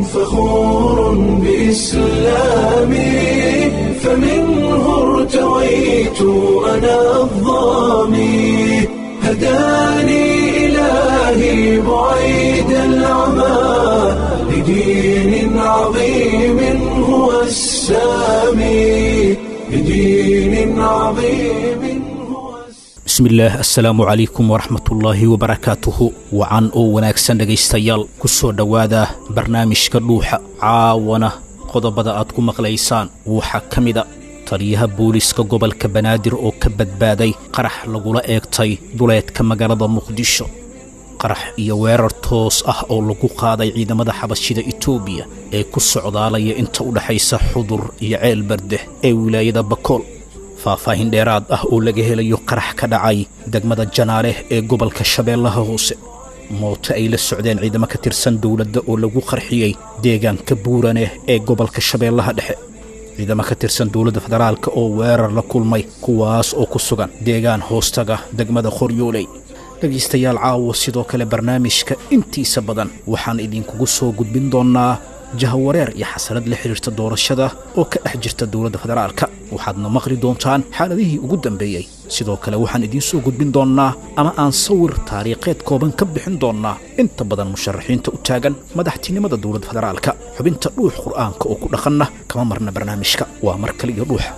فخور بإسلامي فمنه ارتويت أنا الظامي هداني إلهي بعيد العمى لدين عظيم هو السامي لدين عظيم هو السامي bismillaah assalaamu calaykum waraxmatullaahi wabarakaatuhu wacan oo wanaagsan dhegaystayaal ku soo dhowaada barnaamijka dhuuxa caawana qodobada aad ku maqlaysaan waxaa ka mida taliyaha booliiska gobolka banaadir oo ka badbaaday qarax lagula eegtay duleedka magaalada muqdisho qarax iyo weerar toos ah oo lagu qaaday ciidamada xabashida etoobiya ee ku socdaalaya inta u dhexaysa xudur iyo ceel bardeh ee wilaayada bakool faahfaahin dheeraad ah oo laga helayo qarax ka dhacay degmada janaaleh ee gobolka shabeellaha hoose mooto ay la socdeen ciidamo ka tirsan dowladda oo lagu qarxiyey deegaanka buuraneh ee gobolka shabeellaha dhexe ciidamo ka tirsan dowladda federaalka oo weerar la kulmay kuwaas oo ku sugan deegaan hoostaga degmada qoryooley dhegaystayaal caawo sidoo kale barnaamijka intiisa badan waxaan idinkugu soo gudbin doonnaa jahawareer iyo xasanad la xidhiirta doorashada oo ka dhex jirta dowladda federaalka waxaadna maqli doontaan xaaladihii ugu dambeeyey sidoo kale waxaan idiin soo gudbin doonnaa ama aan sawir taariikheed kooban ka bixin doonnaa inta badan musharaxiinta u taagan madaxtinimada dowladda federaalka xubinta dhuux qur'aanka oo ku dhaqanna kama marna barnaamijka waa mar kale iyo dhuuxa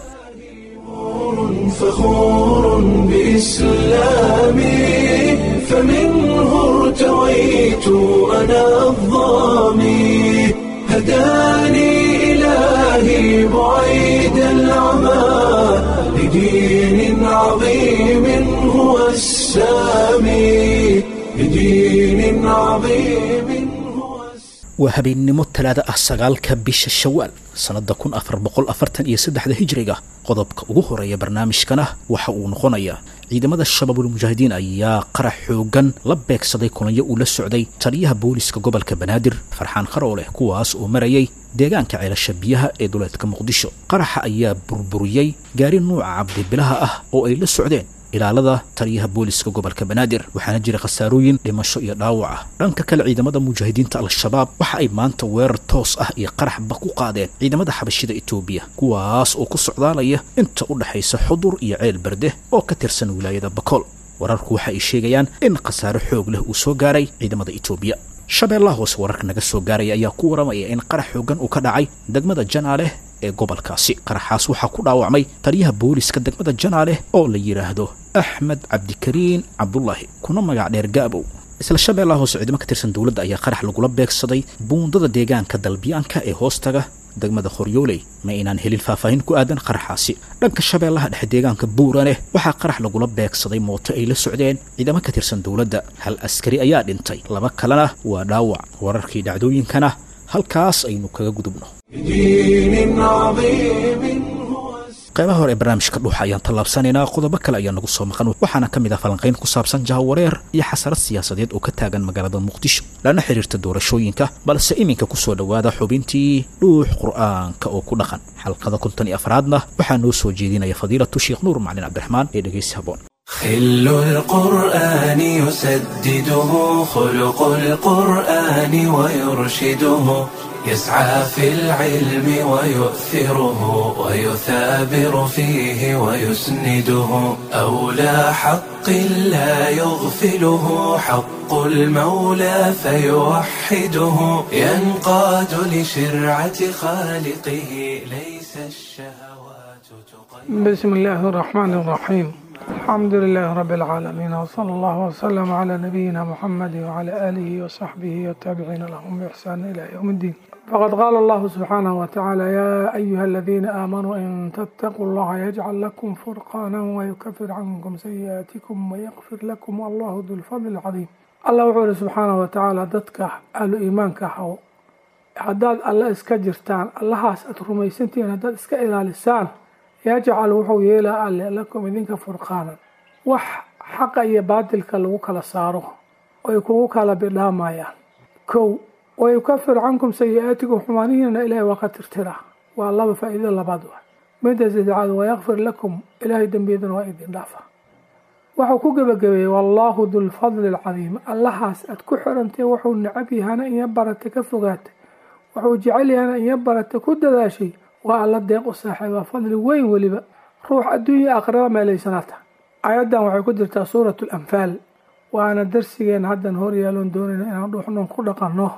فخور بإسلامي فمنه ارتويت أنا الظامي هداني إلهي بعيد العمى لدين عظيم هو السامي لدين عظيم هو السامي waa habeennimo talaada ah sagaalka bisha shawaal sannadda kun afar boqol afartan iyo saddexda hijriga qodobka ugu horeeya barnaamijkana waxa uu noqonayaa ciidamada shabaabul mujaahidiin ayaa qarax xoogan la beegsaday kulanyo uu la socday taliyaha booliiska gobolka banaadir farxaan qarooleh kuwaas oo marayay deegaanka ceelasha biyaha ee duleedka muqdisho qaraxa ayaa burburiyey gaari nuuca cabdibilaha ah oo ay la socdeen ilaalada taliyaha booliiska gobolka banaadir waxaana jira khasaarooyin dhimasho iyo dhaawac ah dhanka kale ciidamada mujaahidiinta al-shabaab waxa ay maanta weerar toos ah iyo qaraxba ku qaadeen ciidamada xabashida etoobiya kuwaas oo ku socdaalaya inta u dhexaysa xudur iyo ceel berde oo ka tirsan wilaayada bakool wararku waxa ay sheegayaan in khasaaro xoog leh uu soo gaaray ciidamada etoobiya shabeellaha hoose wararka naga soo gaaraya ayaa ku waramaya in qarax xoogan uu ka dhacay degmada janaaleh ee gobolkaasi qaraxaas waxaa ku dhaawacmay taliyaha booliiska degmada janaaleh oo la yidhaahdo axmed cabdikariin cabdulaahi kuna magac dheer gaabow isla shabeellaha hoose ciidamo ka tirsan dowladda ayaa qarax lagula beegsaday buundada deegaanka dalbiyaanka ee hoostaga degmada qoryooley ma aynaan helin faahfaahin ku aadan qaraxaasi dhanka shabeellaha dhexe deegaanka buuraneh waxaa qarax lagula beegsaday mooto ay la socdeen ciidamo ka tirsan dowladda hal askari ayaa dhintay laba kalena waa dhaawac wararkii dhacdooyinkana halkaas aynu kaga gudubno لدين عظيم هو السامي qaybaha hore ee barnaamijka dhuuxa ayaan tallaabsanaynaa qodobo kale ayaa nagu soo maqan waxaana ka mid ah falanqayn ku saabsan jahawareer iyo xasarad siyaasadeed oo ka taagan magaalada muqdisho lana xidhiirta doorashooyinka balse iminka ku soo dhowaada xubintii dhuux qur'aanka oo ku dhaqan xalqada konton iyo afraadna waxaa noo soo jeedinaya fadiilatu sheekh nuur macalin cabdiraxmaan ee dhegaysi haboon خل القرآن يسدده خلق القرآن ويرشده يسعى في العلم ويؤثره ويثابر فيه ويسنده أولى حق لا يغفله حق المولى فيوحده ينقاد لشرعة خالقه ليس الشهوات تقيد بسم الله الرحمن الرحيم الحمد لله رب العالمين وصلى الله وسلم على نبينا محمد وعلى آله وصحبه والتابعين لهم بإحسان إلى يوم الدين فقد قال الله سبحانه وتعالى يا أيها الذين آمنوا إن تتقوا الله يجعل لكم فرقانا ويكفر عنكم سيئاتكم ويغفر لكم والله ذو الفضل العظيم الله وحوله سبحانه وتعالى ضدك أهل إيمانك حو haddaad alle iska jirtaan allahaas aad rumaysantihiin haddaad iska ilaalisaan yajcal wuxuu yeelaa alle lakum idinka furqaanan wax xaqa iyo baatilka lagu kala saaro oy kugu kala bidhaamayaan kow wayukafir cankum sayi-aatikum xumaanihiina ilaahay waa ka tirtiraa waa laba faa-iido labaad wa midda saddexaad wayakfir lakum ilaahay dembiyadana waa idin dhaafa wuxuu ku gebagabeeyey wallaahu dulfadli alcadiim allahaas aad ku xirantay wuxuu necab yahana iyo barata ka fogaatay wuxuu jecel yahay in ya barata ku dadaashay waa alla deeq u saaxiiba fadli weyn weliba ruux adduunya aqraba meelaysanaata aayaddan waxay ku jirtaa suuratu alanfaal waana darsigeena haddan horyaaloon doonayna inaan dhuuxnoon ku dhaqanno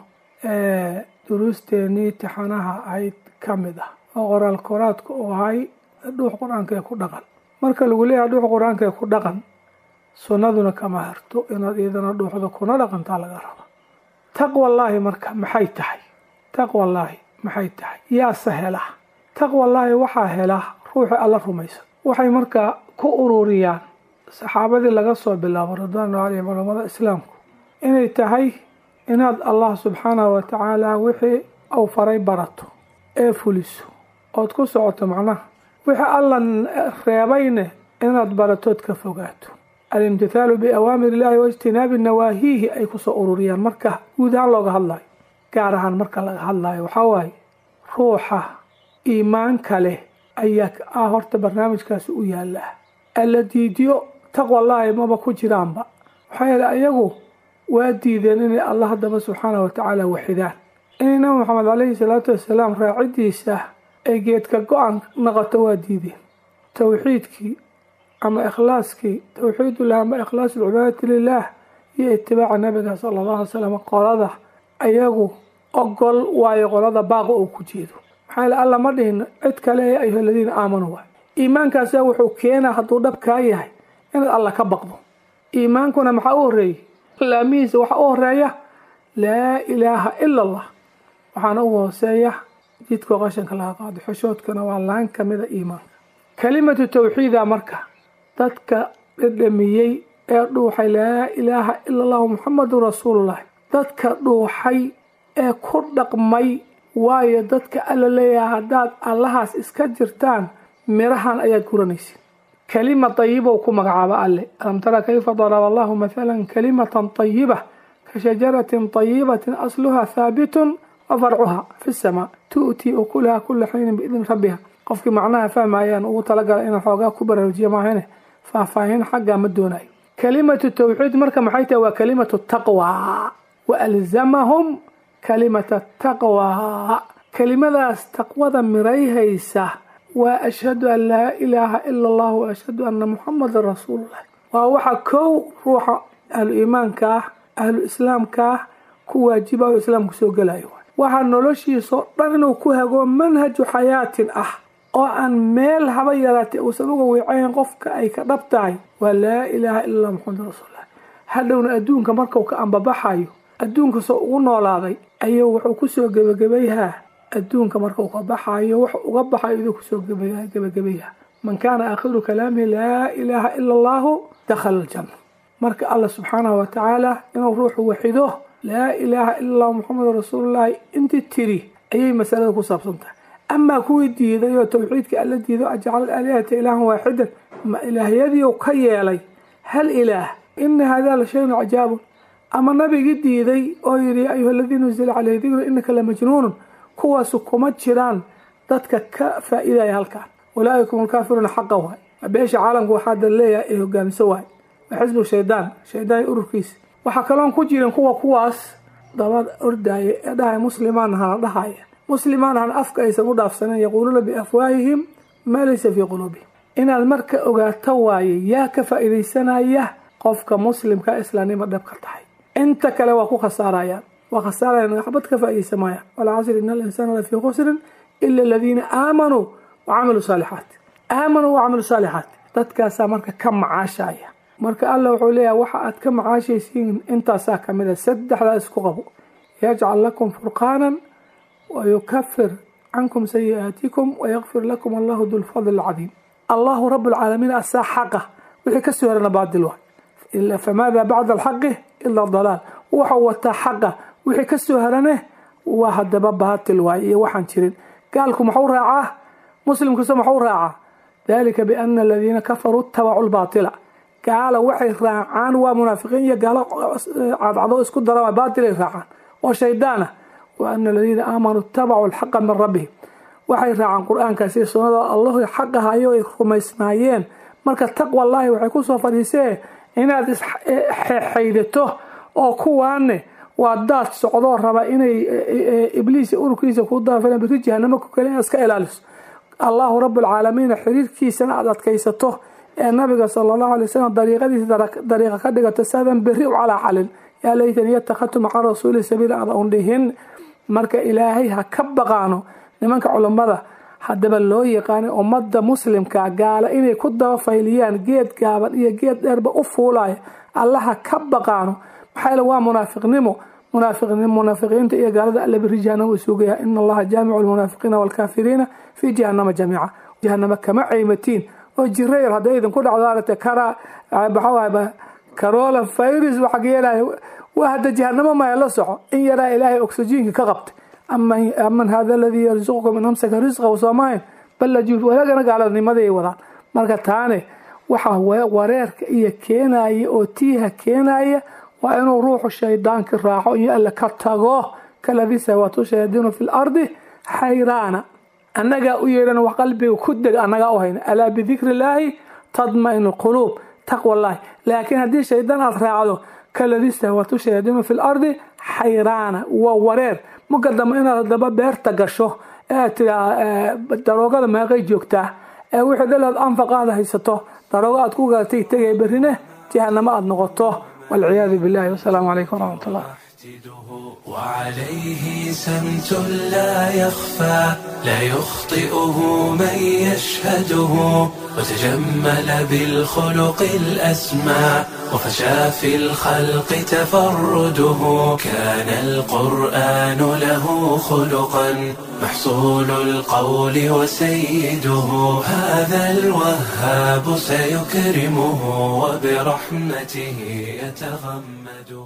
duruusteenii tixanaha ahayd ka mid ah oo qoraal koraadku uu ahay dhuux qur-aankaee ku dhaqan marka lagu leeyahay dhuux qur-aankaee ku dhaqan sunnaduna kama harto inaad iyadana dhuuxda kuna dhaqantaa laga raba taqwallaahi marka maxay tahay taqwallaahi maxay tahay yaase hela taqwallaahi waxaa hela ruuxii alla rumaysa waxay markaa ku ururiyaan saxaabadii laga soo bilaabo ridwaanu caleyhim culammada islaamku inay tahay inaad allah subxaanahu wa tacaala wixii uu faray barato ee fuliso ood ku socoto macnaha wixii alla reebayne inaad baratood ka fogaato alimtithaalu biawaamir illaahi waijtinaabi nawaahiihi ay kusoo ururiyaan marka guud ahaan looga hadlayo gaar ahaan marka laga hadlayo waxaa waaye ruuxa iimaanka leh ayaa ah horta barnaamijkaasi u yaallaa alla diidiyo taqwallaahi maba ku jiraanba waxaa yeele ayagu waa diideen inay allah haddaba subxaanahu watacaala waxidaan inay nabi maxamed caleyhi salaatu wasalaam raacidiisa ay geedka go-an noqoto waa diideen towxiidkii ama ikhlaaskii towxiidullah ama ikhlaasu lcibaadati lilaah iyo itibaaca nabiga sala allahu alay slam qolada ayagu ogol waayo qolada baaqa uu ku jeedo maxaa yeele alla ma dhihin cid kale ee ayuha aladiina aamanuu waay iimaankaasa wuxuu keenaa hadduu dhabkaa yahay inaad alla ka baqdo iimaankuna maxaa u horeeyey laamihiisa waxaa u horeeya laa ilaaha ila allah waxaana ugu hooseeya jidkoo qashanka laga qaado xoshoodkana waa laan kamida iimaanka kelimatu tawxiida marka dadka dhedhamiyey ee dhuuxay laa ilaaha ila allahu muxamadun rasuulullahi dadka dhuuxay ee ku dhaqmay waayo dadka alla leeyahay haddaad allahaas iska jirtaan mirahan ayaad guranaysid kelima tayibow ku magacaaba alle alam tara kayfa daraba allahu mathalan kalimatan tayiba ka shajaratin tayibatin asluha haabitun wa farcuha fi samaa tu'tii ukulaha kula xiinin biidni rabbiha qofkii macnaha fahmayaan ugu talagala inaan xoogaa ku baraarujiya maahane faahfaahin xaggaa ma doonayo kalimatu tawxiid marka maxay tahay waa kalimatu taqwa wa alzamahum kalimata taqwa kelimadaas taqwada mirayhaysa waa ashhadu an laa ilaaha ila allah wa ashhadu anna muxamadan rasuululah waa waxa kow ruuxa ahlu iimaanka ah ahlu islaamka ah ku waajibayo islaamku soo gelayo waxaa noloshiisao dhan inuu ku hago manhaju xayaatin ah oo aan meel haba yaraatay uusan uga wiicayn qofka ay ka dhab tahay waa laa ilaaha ila allah muxamadan rasuululah hadhowna adduunka markau ka ambabaxayo adduunka soo ugu noolaaday ayuu wuxuu kusoo gebagabayhaa adduunka markau ka baxayo wax uga baxayo iduu kusoo gebagabayha man kaana aakhiru kalaamihi laa ilaaha ila allahu dakhala aljanna marka allah subxaanahu watacaala inuu ruuxu waxido laa ilaaha ila allahu muxamedun rasuulullaahi intii tiri ayay masalada ku saabsan tahay amaa kuwii diiday oo towxiidka alla diido ajcal alihata ilaahan waaxidan ma ilaahyadiiu ka yeelay hal ilaah ina hada la shayun cajaabun ama nabigii diiday oo yidhi ya ayuha aladii nuzila caleyhi dikru inaka la majnuunun kuwaasu kuma jiraan dadka ka faa-idaya halkaan ulaa'ikum alkaafiruuna xaqa waay beesha caalamka waxaa dal leeyahay ee hogaamiso waay waa xisbu shaydaan shaydaan ururkiisa waxaa kaloon ku jirin kuwa kuwaas daba ordaaya ee dhahaya muslimaan ahana dhahaya muslimaan ahana afka aysan u dhaafsaneen yaquuluuna biafwaahihim maa laysa fii quluubihim inaad marka ogaato waaye yaa ka faa-idaysanaya qofka muslimka islaamnimo dhabka tahay inta kale waa ku khasaarayaan waa khasaarayaan waxbad ka faa-idaysa maayaan walcasri ina alinsaana lafii khusrin ila aladiina aamanuu wacamiluu saalixaat aamanuu wacamiluu saalixaat dadkaasaa marka ka macaashaya marka alla wuxuu leeyahay waxa aad ka macaashaysiin intaasaa kamid a saddexdaa isku qabo yajcal lakum furqaanan wayukafir cankum sayi'aatikum wayakfir lakum allahu dulfadl alcadiim allahu rabu lcaalamiin asaa xaqa wixii kasoo herana baadil waay famaada bacda alxaqi ila dalaal waxau wataa xaqa wixii kasoo herane waa hadaba baatil waay iyo waxaan jirin gaalku maxuu raacaa muslimkiisa maxuu raacaa dalika biana aladiina kafaruu itabacu lbaatila gaala waxay raacaan waa munaafiqiin iyo gaalo cadcado isku dara baatilay raacaan oo shaydaana wa ana aladiina aamanuu itabacuu alxaqa min rabbihim waxay raacaan qur-aankaasi sunnada allahu xaqahayo ay rumaysnaayeen marka taqwallaahi waxay kusoo fadhiisee inaad isxaydato oo kuwaane waa daad socdoo raba inay ibliis ururkiisa ku daafilan biri jahanamo ku kale inaad iska ilaaliso allahu rabualcaalamiina xiriirkiisana aada adkaysato ee nabiga sala allahu alay wasalam dariiqadiisa dariiqa ka dhigato saadan berri u calaa calin yaa laytani yatakadtu maca rasuuli sabiila ada undhihin marka ilaahay ha ka baqaano nimanka culammada haddaba loo yaqaanay ummadda muslimka gaala inay ku daba fayliyaan geed gaaban iyo geed dheerba u fuulaya allaha ka baqaano maxaa yeel waa munaafiqnimo munaafiqiinta iyo gaalada alla biri jahanama isuugaya ina allaha jaamicu lmunaafiqiina waalkaafiriina fii jahanama jamiica jahanama kama caymatiin oo jirayar hadday idinku dhacdo aragta kara maxaa carola virus waxaa yeelaya waa hadda jahanamo maya la soco in yaraa ilaahay oxygenka ka qabtay aman hada aladii yarzuqukum in amsaka risqahu soomahayn balajuuf walaagana gaaladnimaday wadaan marka taane waxa wareerka iyo keenaya oo tiiha keenaya waa inuu ruuxu shaydaanka raaco iyo alle ka tago kaladii sawaatu shayaadiinu fi lardi xayraana annagaa u yeedhan wax qalbiga ku deg annagaa u hayna alaa bidikri illaahi tadmainu quluub taqwallahi laakiin haddii shaydaan aad raacdo kaladii sawaatu shayaadiinu fi lardi xayraana waa wareer marka dambe inaad hadaba beerta gasho ee aad tiraa daroogada meeqay joogtaa ee wixii dhalaad anfaqaada haysato daroogo aad ku galatay tegay berrine jahanamo aada noqoto والعياذ بالله والسلام عليكم ورحمة الله وعليه سمت لا يخفى لا يخطئه من يشهده وتجمل بالخلق الأسمى وفشى في الخلق تفرده كان القرآن له خلقا محصول القول وسيده هذا الوهاب سيكرمه وبرحمته يتغمده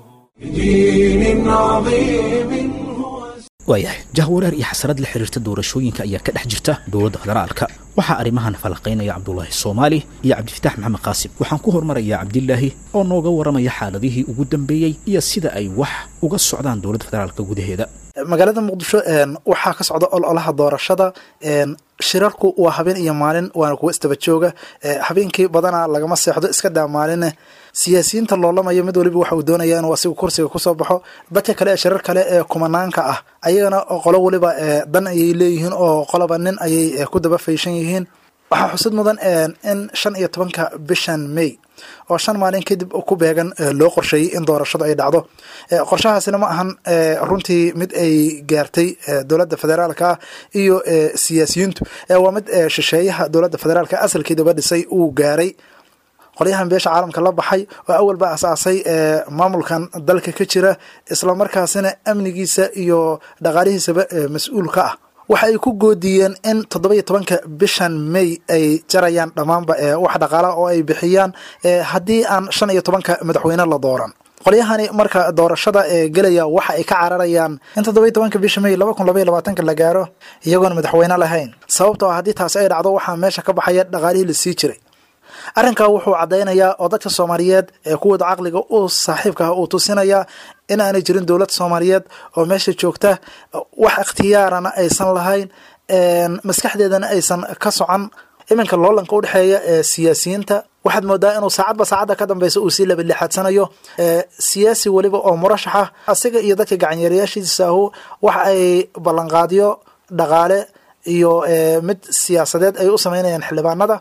بدين عظيم هو waayahay jahwareer iyo xasarad la xiriirta doorashooyinka ayaa ka dhex jirta dowladda federaalka waxaa arrimahan falaqaynaya cabdulaahi soomaali iyo cabdifitaax maxamed qaasim waxaan ku hormarayaa cabdilaahi oo nooga waramaya xaaladihii ugu dambeeyey iyo sida ay wax uga socdaan dowladda federaalka gudaheeda magaalada muqdisho waxaa ka socda ololaha doorashada shirarku waa habeen iyo maalin waana kuwa isdaba jooga habeenkii badanaa lagama seexdo iska daa maaline siyaasiyiinta loolamaya mid waliba waxa uu doonaya inuu asigu kursiga kusoo baxo dadka kale ee shirar kale ee kumanaanka ah ayagana qolo waliba dan ayay leeyihiin oo qoloba nin ayay ku daba fayshan yihiin waxaa xusid mudan in shan iyo tobanka bishan may oo shan maalin kadib ku beegan loo qorsheeyey in doorashadu ay dhacdo qorshahaasina ma ahan runtii mid ay gaartay dowladda federaalka iyo siyaasiyiintu waa mid shisheeyaha dowladda federaalka asalkeedaba dhisay uu gaaray qolyahan beesha caalamka la baxay oo awalba asaasay maamulkan dalka ka jira islamarkaasina amnigiisa iyo dhaqaalihiisaba mas-uul ka ah waxa ay ku goodiyeen in toddoba iyo tobanka bishan may ay jarayaan dhammaanba wax dhaqaalaha oo ay bixiyaan haddii aan shan iyo tobanka madaxweyne la dooran qolyahani marka doorashada ee gelaya waxa ay ka cararayaan in toddoba iyo tobanka bisha may laba kun laba iyo labaatanka la gaaro iyagoon madaxweyne lahayn sababtoo ah haddii taasi ay dhacdo waxaa meesha ka baxaya dhaqaalihii la sii jiray arrinkaa wuxuu caddaynayaa oo dadka soomaaliyeed ee kuwooda caqliga u saaxiibka ah uu tusinayaa in aanay jirin dowlad soomaaliyeed oo meesha joogta wax ikhtiyaarana aysan lahayn maskaxdeedana aysan ka socon iminka loolanka udhexeeya ee siyaasiyiinta waxaad moodaa inuu saacadba saacadda ka dambeysa uu sii labalixaadsanayo siyaasi weliba oo murashax ah asiga iyo dadka gacanyaerayaashiisaahu waxa ay ballanqaadyo dhaqaale iyo mid siyaasadeed ay u sameynayaan xildhibaanada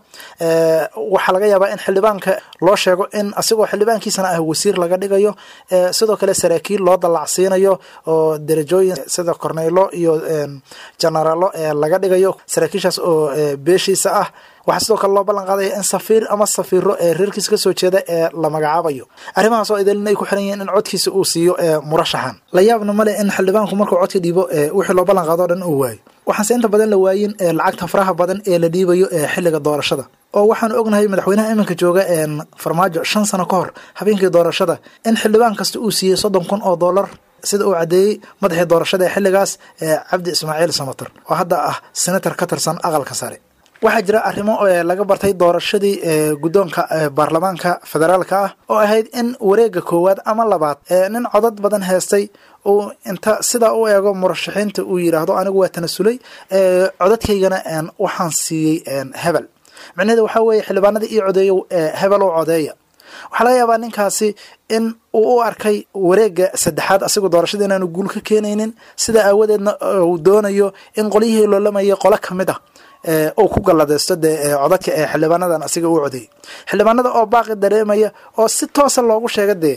waxaa laga yaabaa in xildhibaanka loo sheego in asigoo xildhibaankiisana ah wasiir laga dhigayo sidoo kale saraakiil loo dallacsiinayo oo derajooyin sida corneylo iyo generaalo laga dhigayo saraakiishaas oo beeshiisa ah waxaa sidoo kale loo ballan qaadaya in safiir ama safiiro ee reerkiisa kasoo jeeda ee la magacaabayo arrimahaas oo idalin ay ku xiran yihiin in codkiisa uu siiyo murashaxan la yaabna male in xildhibaanku markuu codka dhiibo wixii loo ballan qaado o dhan uu waayo waxaanse inta badan la waayin lacagta faraha badan ee la dhiibayo ee xilliga doorashada oo waxaanu ognahay madaxweynaha iminka jooga farmaajo shan sano ka hor habeenkii doorashada in xildhibaan kasta uu siiyey soddon kun oo dollar sida uu caddeeyey madaxii doorashada ee xilligaas cabdi ismaaciil samater oo hadda ah senator ka tirsan aqalka sare waxaa jira arrimo laga bartay doorashadii guddoonka baarlamaanka federaalka ah oo ahayd in wareega koowaad ama labaad nin codad badan heestay uu inta sidaa u eego murashaxiinta uu yidhaahdo anigu waa tanasulay codadkaygana waxaan siiyey hebel micnaheeda waxaa weeye xildhibaanada ii codeeyo hebel oo codeeya waxaa laga yaabaa ninkaasi in uu u arkay wareega saddexaad asigoo doorashada inaanu guul ka keenaynin sidaa aawadeedna uu doonayo in qolyihii loolamayay qolo ka mid ah uu ku galladaysto dee codadka ee xildhibaanadan asiga uu codeeyey xildhibaanada oo baaqi dareemaya oo si toosa loogu sheega dee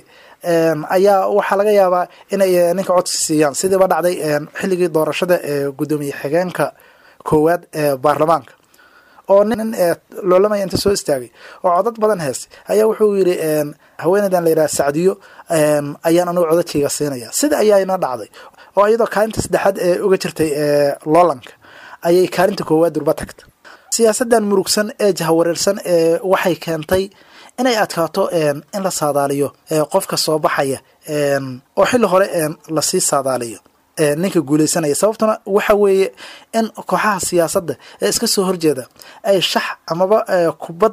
ayaa waxaa laga yaabaa inay ninka codsi siiyaan sidiiba dhacday xilligii doorashada ee guddoomiye xigeenka koowaad ee baarlamaanka oo nin loolamaya inta soo istaagay oo codad badan heestay ayaa wuxuu yidhi haweeneydan la yidhaha sacdiyo ayaan anugu codadkayga siinaya sida ayaana dhacday oo iyadoo kaalinta saddexaad ee uga jirtay loolanka ayay kaalinta koowaad durba tagta siyaasadan murugsan ee jahawareersan ee waxay keentay inay adkaato in la saadaaliyo qofka soo baxaya oo xilli hore lasii saadaaliyo ninka guuleysanaya sababtuna waxa weeye in kooxaha siyaasadda ee iska soo horjeeda ay shax amaba kubad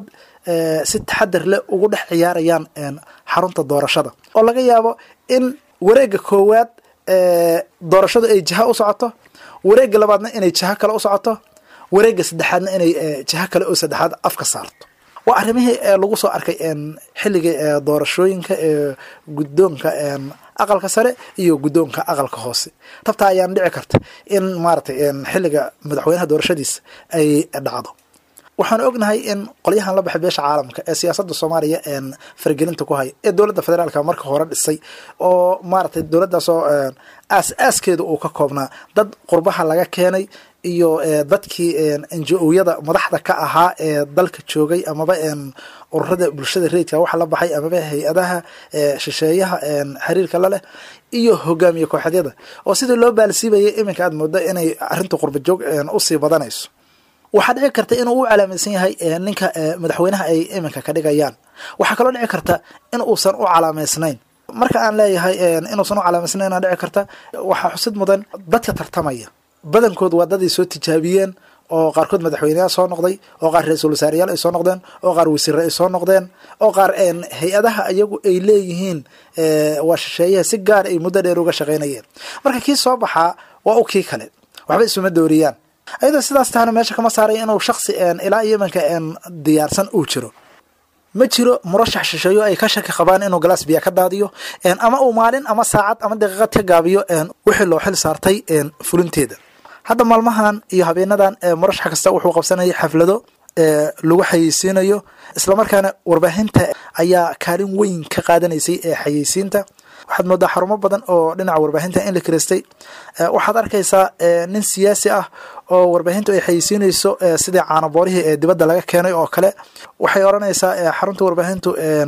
si taxadar leh ugu dhex ciyaarayaan xarunta doorashada oo laga yaabo in wareega koowaad doorashadu ay jiha u socoto wareega labaadna inay jiho kale u socoto wareega saddexaadna inay jiho kale oo saddexaad afka saarto waa arrimihii lagu soo arkay xilligii doorashooyinka ee guddoonka aqalka sare iyo guddoonka aqalka hoose tabtaa ayaan dhici karta in maaratay xilliga madaxweynaha doorashadiisa ay dhacdo waxaan ognahay in qolyahan la baxay beesha caalamka ee siyaasadda soomaaliya faragelinta ku haya ee dowladda federaalka marka hore dhisay oo maaratay dowladdaasoo aas-aaskeeda uu ka koobnaa dad qurbaha laga keenay iyo dadkii njo-yada madaxda ka ahaa ee dalka joogay amaba ururada bulshada rayidka waxa la baxay amaba hay-adaha shisheeyaha xiriirka la leh iyo hogaamiye kooxeedyada oo sidii loo baalsiibayay iminka aad moodo inay arrinta qurbajoog usii badanayso waxaa dhici karta inuu u calaamaysan yahay ninka madaxweynaha ay iminka ka dhigayaan waxaa kaloo dhici karta in uusan u calaamaysnayn marka aan leeyahay inuusan u calaamaysnayn dhici karta waxaa xusid mudan dadka tartamaya badankood waa daday soo tijaabiyeen oo qaarkood madaxweyneyaal soo noqday oo qaar ra-iisul wasaareyaal ay soo noqdeen oo qaar wasiire ay soo noqdeen oo qaar hay-adaha iyagu ay leeyihiin waa shisheeyaha si gaar ay muddo dheer uga shaqaynayeen marka kii soo baxaa waa u kii kale waxba isuma dooriyaan ayadoo sidaas tahana meesha kama saaray inuu shaksi ilaa iyo imanka diyaarsan uu jiro ma jiro murashax shisheeyo ay ka shaki qabaan inuu galaas biya ka daadiyo ama uu maalin ama saacad ama daqiiqad ka gaabiyo wixii loo xil saartay fulinteeda hadda maalmahan iyo habeenadan murashax kasta wuxuu qabsanayay xaflado lagu xayeysiinayo islamarkaana warbaahinta ayaa kaalin weyn ka qaadanaysay ee xayeysiinta waxaad moodaa xarumo badan oo dhinaca warbaahinta in la kiristay waxaad arkaysaa nin siyaasi ah oo warbaahintu ay xayeysiinayso sidii caanaboorihii ee dibadda laga keenay oo kale waxay odhanaysaa xarunta warbaahintu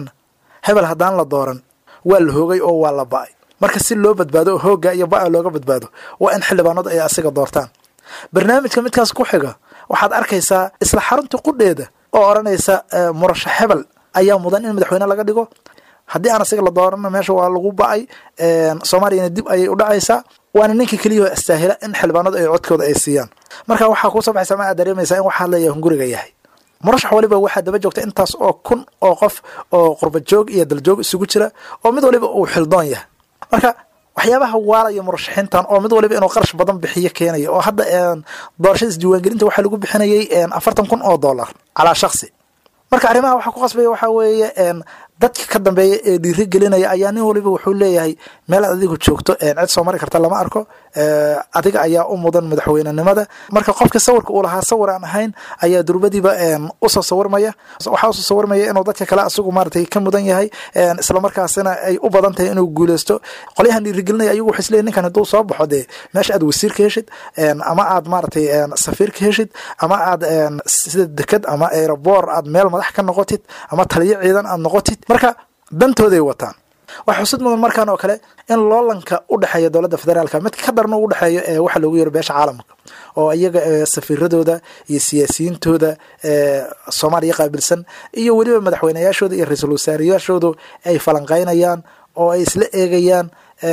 hebel haddaan la dooran waa la hoogay oo waa la ba-ay marka si loo badbaado oo hoogga iyo ba-a looga badbaado waa in xildhibaanadu ay asiga doortaan barnaamijka midkaas ku xiga waxaad arkaysaa isla xarunta qudheeda oo odhanaysa murashax hebel ayaa mudan in madaxweyne laga dhigo haddii aan asiga la doorana meesha waa lagu ba-ay soomaaliyana dib ayay u dhacaysaa waana ninka keliyaho istaahila in xildhibaanadu ay codkooda ay siiyaan marka waxaa kuusoo baxaysa ma aad dareemaysaa in waxaa leeyahay hunguriga yahay murashax waliba waxaa daba joogta intaas oo kun oo qof oo qurbajoog iyo daljoog isugu jira oo mid waliba uu xildoon yahay marka waxyaabaha waalaya murashaxiintan oo mid waliba inuu qarash badan bixiyo keenaya oo hadda doorashada isdiiwaangelinta waxaa lagu bixinayay afartan kun oo dollar calaa shaksi marka arrimaha waxaa ku qasbaya waxaa weeye dadka ka dambeeya ee dhiiri gelinaya ayaa nin waliba wuxuu leeyahay meel aad adigu joogto cid soo mari karta lama arko adiga ayaa u mudan madaxweynenimada marka qofka sawirka uu lahaa sawir aan ahayn ayaa durbadiiba usoo sawirmaya waxaa usoo sawirmaya inuu dadka kale asigu maaratay ka mudan yahay islamarkaasina ay u badan tahay inuu guuleysto qolyahan dhiirigelinaya ayagu waxay isleeyihin ninkan hadduu soo baxo dee meesha aad wasiir ka heshid ama aad maaratay safiir ka heshid ama aad sida deked ama aeroboor aad meel madax ka noqotid ama taliyo ciidan aad noqotid marka dantooday wataan waxaa xusid mudan markaan oo kale in loolanka u dhexeeya dowladda federaalka mid ka darna u dhexeeyo ee waxa loogu yeero beesha caalamka oo iyaga safiiradooda iyo siyaasiyiintooda soomaaliya qaabilsan iyo weliba madaxweyneyaashooda iyo ra-iisul wasaareyaashoodu ay falanqeynayaan oo ay isla eegayaan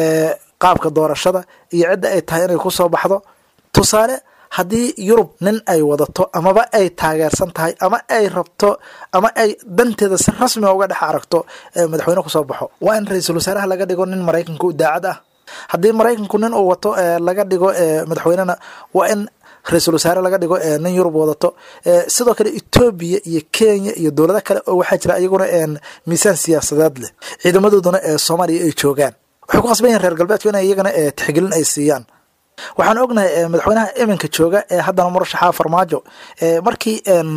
qaabka doorashada iyo cidda ay tahay inay ku soo baxdo tusaale haddii yurub nin ay wadato amaba ay taageersan tahay ama ay rabto ama ay danteeda si rasmiga uga dhex aragto madaxweyne kusoo baxo waa in ra-iisul wasaaraha laga dhigo nin maraykanka u daacad ah haddii maraykanku nin uu wato laga dhigo madaxweynena waa in ra-iisul wasaare laga dhigo nin yurub wadato sidoo kale etoobiya iyo kenya iyo dowlado kale oo waxaa jira iyaguna miisaan siyaasadeed leh ciidamadooduna ee soomaaliya ay joogaan waxay ku qasban yihin reer galbeedku in iyagana tixgelin ay siiyaan waxaan ognahay madaxweynaha iminka jooga ee haddana murashaxa farmaajo markii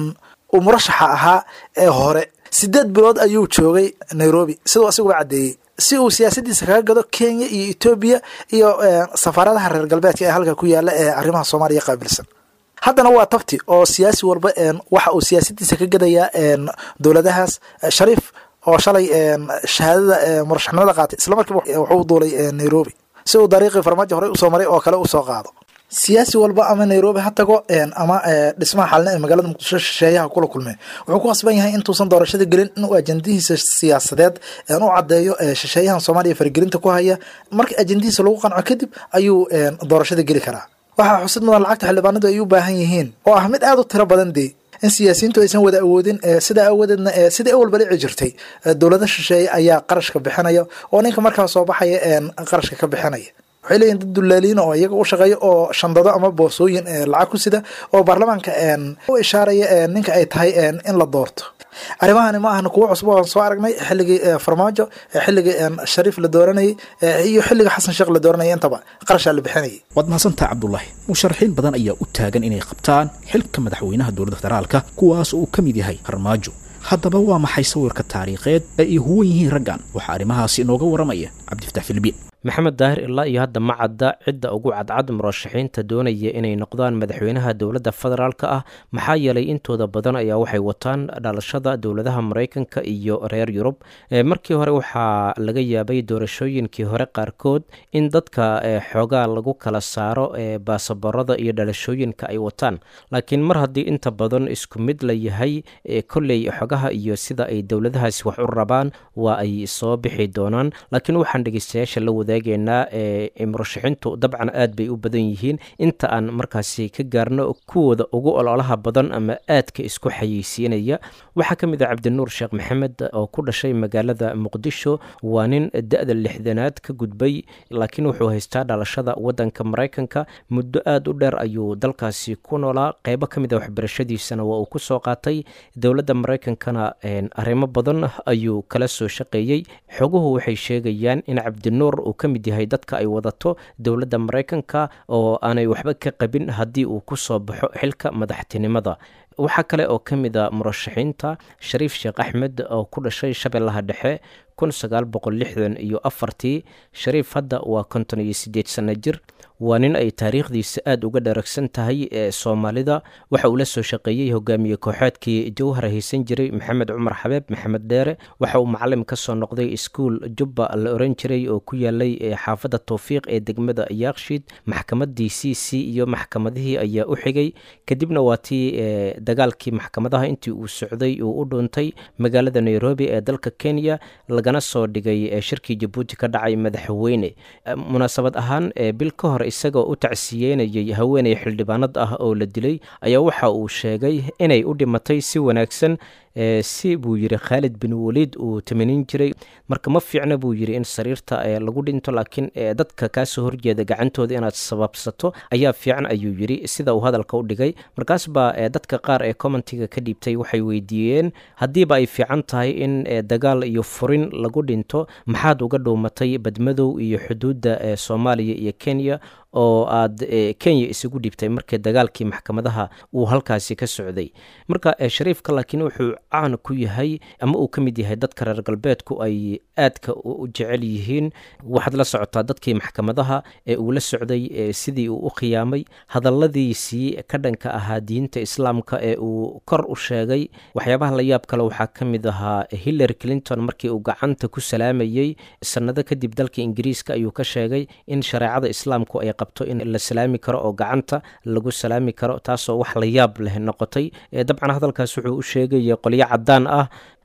uu murashaxa ahaa ee hore sideed bilood ayuu joogay nairobi siduu asiguba caddeeyey si uu siyaasadiisa kaga gado kenya iyo etoobiya iyo safaaradaha reer galbeedka ee halka ku yaala ee arrimaha soomaaliya qaabilsan haddana waa tabti oo siyaasi walba waxa uu siyaasadiisa ka gadayaa dowladahaas shariif oo shalay shahaadada murashaxnimada qaatay isla markiiba wuxuu duulay nairobi si uu dariiqii farmaajo horey usoo maray oo kale usoo qaado siyaasi walba ama nairobi ha tago ama dhismaha xalina ee magaalada muqdisho shisheeyaha kula kulmeen wuxuu ku qasban yahay intuusan doorashada gelin inuu ajendihiisa siyaasadeed u caddeeyo shisheeyahan soomaaliya faragelinta ku haya marka ajendihiisa lagu qanco kadib ayuu doorashada geli karaa waxaa xusid mudan lacagta xildhibaanadu ay u baahan yihiin oo ah mid aada u tiro badan dee in siyaasiyiintu aysan wada awoodin sidaa awoodeedna sidai awal balici jirtay dowlada shisheeye ayaa qarashka bixinaya oo ninka markaa soo baxaya qarashka ka bixinaya waxay leeyihin dad dullaaliina oo iyaga u shaqeeya oo shandado ama boosooyin lacag ku sida oo baarlamaanka u ishaaraya ninka ay tahay in la doorto arrimahani ma ahna kuwo cusub aan soo aragnay xilligii farmaajo xilligii shariif la dooranayay iyo xilligii xasan sheekh la dooranayay intaba qarashaa la bixinayay waad mahadsantaha cabdulaahi musharaxiin badan ayaa u taagan inay qabtaan xilka madaxweynaha dowladda federaalka kuwaas oo uu ka mid yahay farmaajo haddaba waa maxay sawirka taariikheed ee ay huwan yihiin raggan waxaa arrimahaasi inooga waramaya cabdifataax filbiin maxamed daahir ilaa iyo hadda ma cadda cidda ugu cadcad murashaxiinta doonaya inay noqdaan madaxweynaha dowladda federaalka ah maxaa yeelay intooda badan ayaa waxay wataan dhalashada dowladaha maraykanka iyo reer yurub markii hore waxaa laga yaabay doorashooyinkii hore qaarkood in dadka xoogaa lagu kala saaro baasaboorada iyo dhalashooyinka ay wataan laakiin mar haddii inta badan isku mid la yahay kolley xogaha iyo sida ay dowladahaasi wax u rabaan waa ay soo bixi doonaan laakiin waxaan dhegeystayaasha la wada eegeynaa murashaxiintu dabcan aad bay u badan yihiin inta aan markaasi ka gaarno kuwooda ugu ololaha badan ama aadka isku xayeysiinaya waxaa ka mid ah cabdinuur sheekh maxamed oo ku dhashay magaalada muqdisho waa nin da-da lixdanaad ka gudbay laakiin wuxuu haystaa dhalashada wadanka maraykanka muddo aad u dheer ayuu dalkaasi ku noolaa qeybo ka mid a waxbarashadiisana waa uu kusoo qaatay dowladda maraykankana arrimo badan ayuu kala soo shaqeeyey xoguhu waxay sheegayaan in cabdinuur uu ka mid yahay dadka ay wadato dowladda maraykanka oo aanay waxba ka qabin haddii uu ku soo baxo xilka madaxtinimada waxaa kale oo ka mid a murashaxiinta shariif sheekh axmed oo ku dhashay shabeellaha dhexe kun sagaal boqol lixdan iyo afartii shariif hadda waa konton iyo siddeed sanno jir waa nin ay taariikhdiisa aada uga dharagsan tahay ee soomaalida waxa uu la soo shaqeeyey hogaamiye kooxeedkii jawhar haysan jiray maxamed cumar xabeeb maxamed dheere waxa uu macalim ka soo noqday iskuol jubba la oran jiray oo ku yaalay xaafadda towfiiq ee degmada yaakshiid maxkamaddii c c iyo maxkamadihii ayaa u xigay kadibna waa tii dagaalkii maxkamadaha intii uu socday uu u dhuuntay magaalada nairobi ee dalka kenya lagana soo dhigay shirkii jabuuti ka dhacay madaxweyne munaasabad ahaan bil ka hor isagoo u tacsiyeynayay haweeney xildhibaanad ah oo la dilay ayaa waxa uu sheegay inay u dhimatay si wanaagsan si buu yidhi khaalid bin waliid uu tamanin jiray marka ma fiicna buu yidhi in sariirta lagu dhinto laakiin dadka kaasoo horjeeda gacantooda inaad sababsato ayaa fiican ayuu yidhi sida uu hadalka u dhigay markaas baa dadka qaar ee commentiga ka dhiibtay waxay weydiiyeen haddiiba ay fiican tahay in dagaal iyo furin lagu dhinto maxaad uga dhuumatay badmadow iyo xuduudda soomaaliya iyo kenya oo aad kenya isugu dhibtay markii dagaalkii maxkamadaha uu halkaasi ka socday marka shariifka laakiin wuxuu caan ku yahay ama uu ka mid yahay dadka reer galbeedku ay aadka u jecel yihiin waxaad la socotaa dadkii maxkamadaha ee uu la socday sidii uu u khiyaamay hadalladiisii ka dhanka ahaa diinta islaamka ee uu kor u sheegay waxyaabaha la yaab kale waxaa ka mid ahaa hillary clinton markii uu gacanta ku salaamayey sannado kadib dalka ingiriiska ayuu ka sheegay in shareecada islaamku ay qabto in la salaami karo oo gacanta lagu salaami karo taasoo wax la yaab leh noqotay dabcan hadalkaas wuxuu u sheegaya qolyo cadaan ah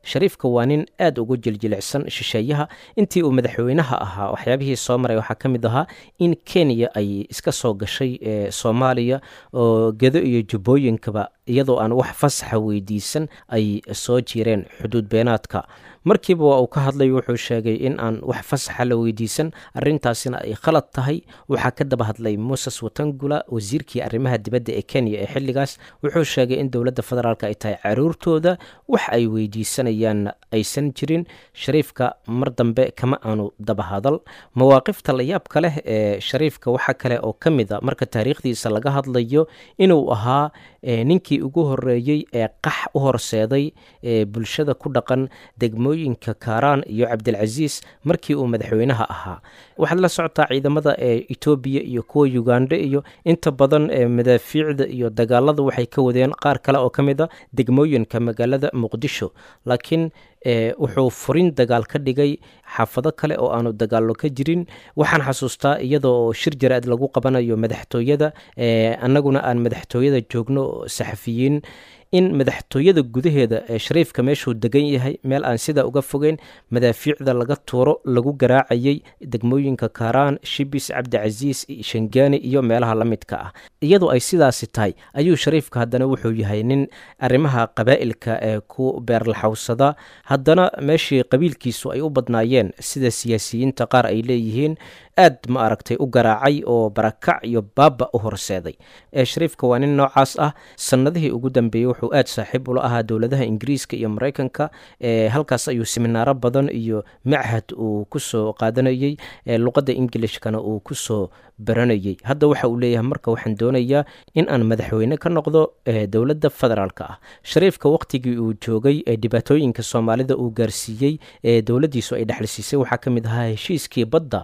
shariifka waa nin aad ugu jiljilicsan shisheeyaha intii uu madaxweynaha ahaa waxyaabihii soo maray waxaa ka mid ahaa in kenya ay iska soo gashay soomaaliya oo gedo iyo jubbooyinkaba iyadoo aan wax fasaxa weydiisan ay soo jireen xuduud beenaadka markiiba waa uu ka hadlay wuxuu sheegay in aan wax fasaxa la weydiisan arintaasina ay khalad tahay waxaa ka daba hadlay moses watangula wasiirkii arrimaha dibadda ee kenya ee xilligaas wuxuu sheegay in dowladda federaalk ay tahay caruurtooda wax ay weydiisanayaan aysan jirin shariifka mar dambe kama aanu daba hadal mawaaqifta layaabka leh ee shariifka waxaa kale oo ka mid a marka taariikhdiisa laga hadlayo inuu ahaa ninkii ugu horeeyey ee qax u horseeday ee bulshada ku dhaqan degmooyinka kaaraan iyo cabdilcasiis markii uu madaxweynaha ahaa waxaad la socotaa ciidamada ee etoobiya iyo kuwa uganda iyo inta badan ee madaafiicda iyo dagaalada waxay ka wadeen qaar kale oo ka mid a degmooyinka magaalada muqdisho laakiin wuxuu furin dagaal ka dhigay xaafado kale oo aanu dagaallo ka jirin waxaan xasuustaa iyadoo shir jaraad lagu qabanayo madaxtooyada annaguna aan madaxtooyada joogno saxafiyiin in madaxtooyada gudaheeda ee shariifka meeshuu degan yahay meel aan sidaa uga fogeyn madaafiicda laga tuuro lagu garaacayay degmooyinka kaaraan shibis cabdicasiis shangaani iyo meelaha la midka ah iyadoo ay sidaasi tahay ayuu shariifka haddana wuxuu yahay nin arrimaha qabaa'ilka ee ku beerlaxawsada haddana meeshii qabiilkiisu ay u badnaayeen sida siyaasiyiinta qaar ay leeyihiin aad ma aragtay u garaacay oo barakac iyo baaba u horseeday ee shariifka waa nin noocaas ah sannadihii ugu dambeeyey wuxuu aad saaxiib ula ahaa dowladaha ingiriiska iyo maraykanka halkaas ayuu siminaaro badan iyo machad uu kusoo qaadanayey luqadda ingilishkana uu kusoo baranayey hadda waxa uu leeyahay marka waxaan doonayaa in aan madaxweyne ka noqdo dowladda federaalk ah shariifka waqtigii uu joogay ee dhibaatooyinka soomaalida uu gaarsiiyey ee dowladdiisu ay dhexlisiisay waxaa ka mid ahaa heshiiskii badda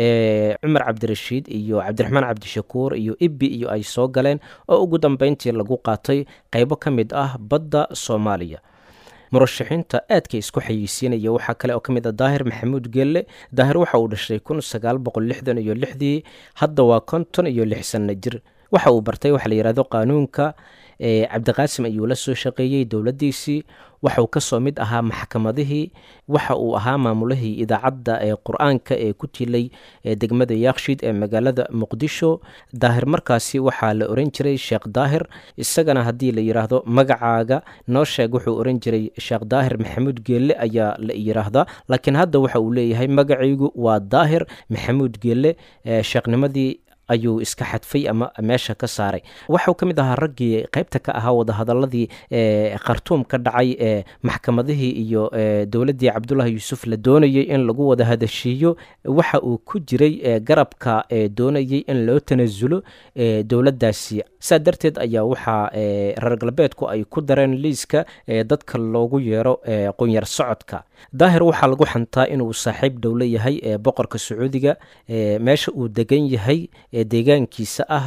ee cumar cabdirashiid iyo cabdiraxmaan cabdishakuur iyo ibbi iyo ay soo galeen oo ugu dambeyntii lagu qaatay qaybo ka mid ah badda soomaaliya murashaxiinta aadka isku xayeysiinaya waxaa kale oo ka mid ah daahir maxamuud geelle daahir waxa uu dhashay kun sagaal boqol lixdan iyo lixdii hadda waa konton iyo lix sanno jir waxa uu bartay waxa la yidhahdo qaanuunka cabdiqaasim ayuu la soo shaqeeyey dowladdiisii waxauu kasoo mid ahaa maxkamadihii waxa uu ahaa maamulihii idaacadda ee qur-aanka ee ku tilay degmada yaakshid ee magaalada muqdisho daahir markaasi waxaa la oran jiray sheekh daahir isagana haddii la yidhaahdo magacaaga noo sheeg wuxuu oran jiray sheekh daahir maxamuud geelle ayaa la yidhaahdaa laakiin hadda waxa uu leeyahay magacaygu waa daahir maxamuud geelle sheekhnimadii ayuu iska xadfay ama meesha ka saaray waxau ka mid ahaa raggii qaybta ka ahaa wadahadaladii khartuum ka dhacay ee maxkamadihii iyo dowladdii cabdullahi yuusuf la doonayey in lagu wada hadashiiyo waxa uu ku jiray garabka doonayey in loo tanasulo dowladdaasi saa darteed ayaa waxaa reer galbeedku ay ku dareen liiska dadka loogu yeero qunyar socodka daahir waxaa lagu xantaa inuu saaxiib dhowlo yahay ee boqorka sacuudiga meesha uu degan yahay deegaankiisa ah